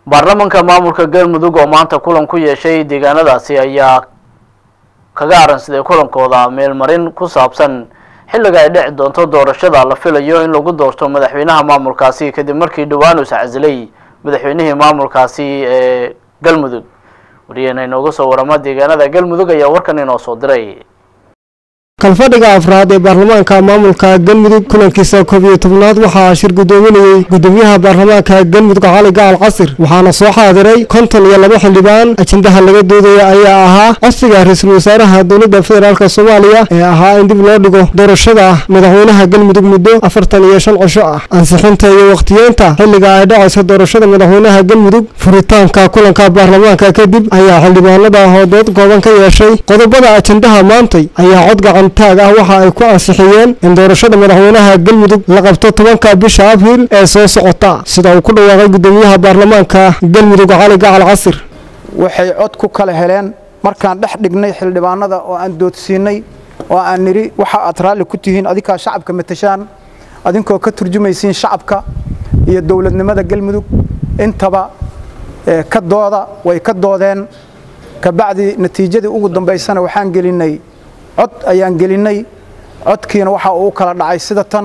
baarlamanka maamulka galmudug oo maanta kulan ku yeeshay deegaanadaasi ayaa kaga aransaday kulankooda meelmarin ku saabsan xilliga ay dhici doonto doorashada la filayo in lagu doorto madaxweynaha maamulkaasi kadib markii dhowaan us casilay madaxweynihii maamulkaasi ee galmudug wariyahena inooga soo warama deegaanada galmudug ayaa warkan inoo soo diray kalfadhiga afraad ee baarlamaanka maamulka galmudug kulankiisa koob iyo tobnaad waxaa shir gudoominayey gudoomiyaha baarlamaanka galmudug cali gacal casir waxaana soo xaadiray konton iyo laba xildhibaan ajendaha laga doodaya ayaa ahaa codsiga ra-iisul wasaaraha dowladda federaalk soomaaliya ee ahaa in dib loo dhigo doorashada madaxweynaha galmudug muddo afartan iyo shan cisho ah ansixinta iyo wakhtiyeenta xilliga ay dhacaysa doorashada madaxweynaha galmudug furitaanka kulanka baarlamaanka kadib ayaa xildhibaanada hoodood kooban ka yeeshay qodobada ajendaha maantay ayaa cod gacan taag ah waxa ay ku ansixiyeen in doorashada madaxweynaha galmudug la qabto tobanka bisha abriil ee soo socota sida uu ku dhawaaqay gudoomiyaha baarlamaanka galmudug cali gacal casir waxay cod ku kala heleen markaan dhex dhignay xildhibaanada oo aan doodsiinay oo aan nidhi waxa aad raalli ku tihiin adinkaa shacabka matashaan adinkoo ka turjumaysiin shacabka iyo dowladnimada galmudug intaba ka dooda way ka doodeen kabacdi natiijadii ugu dambaysana waxaan gelinay cod ayaan gelinay codkiina waxa uu kala dhacay sida tan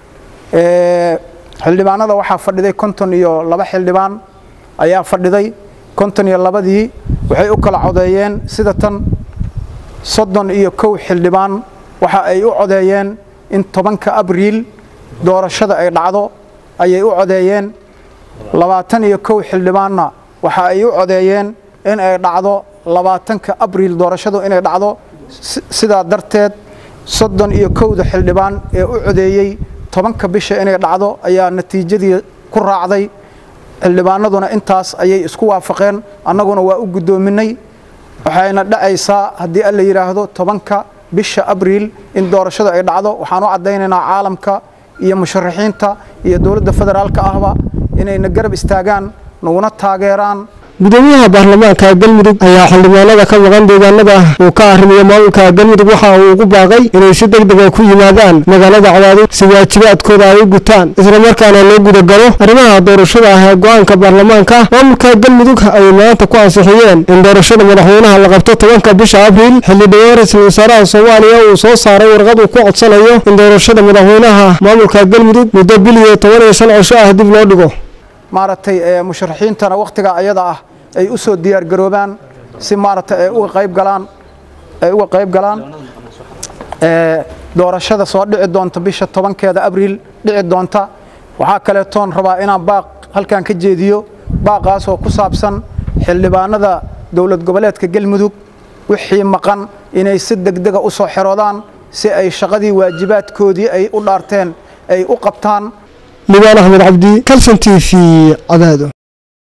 xildhibaanada waxaa fadhiday konton iyo laba xildhibaan ayaa fadhiday konton iyo labadii waxay u kala codeeyeen sida tan soddon iyo kow xildhibaan waxa ay u codeeyeen in tobanka abriil doorashada ay dhacdo ayay u codeeyeen labaatan iyo kow xildhibaanna waxa ay u codeeyeen in ay dhacdo labaatanka abriil doorashadu inay dhacdo sidaa darteed soddon iyo kowda xildhibaan ee u codeeyey tobanka bisha inay dhacdo ayaa natiijadii ku raacday xildhibaanaduna intaas ayay isku waafaqeen annaguna waa u guddoominay waxayna dhacaysaa haddii alla yidhaahdo tobanka bisha abriil in doorashadu ay dhacdo waxaan u caddaynaynaa caalamka iyo musharaxiinta iyo dowladda federaalka ahba inayna garab istaagaan naguna taageeraan gudoomiyaha baarlamaanka galmudug ayaa xildhibaanada ka maqan deegaanada uu ka arrimiyo maamulka galmudug waxa uu ugu baaqay inay si deg dega ku yimaadaan magaalada cadaadid si waajibaadkooda ay u gutaan islamarkaana loo gudagalo arrimaha doorashada ah ee go-aanka baarlamaanka maamulka galmudug ay maanta ku ansixiyeen in doorashada madaxweynaha la qabto tobanka bisha abriil xilli dhawaan ra-iisul wasaaraha soomaaliya uu soo saaray warqad uu ku codsanayo in doorashada madaxweynaha maamulka galmudug muddo bil iyo toban iyo shan cisho ah dib loo dhigo maaragtay musharaxiintana wakhtiga ayada ah ay u soo diyaar garoobaan si maaragtay ay uga qayb galaan ay uga qayb galaan doorashada soo dhici doonta bisha tobankeeda abriil dhici doonta waxaa kaleetoon rabaa inaan baaq halkan ka jeediyo baaqaasoo ku saabsan xildhibaanada dowlad goboleedka galmudug wixii maqan inay si degdega u soo xeroodaan si ay shaqadii waajibaadkoodii ay u dhaarteen ay u qabtaan libaan axmed cabdi kalson t v cadaado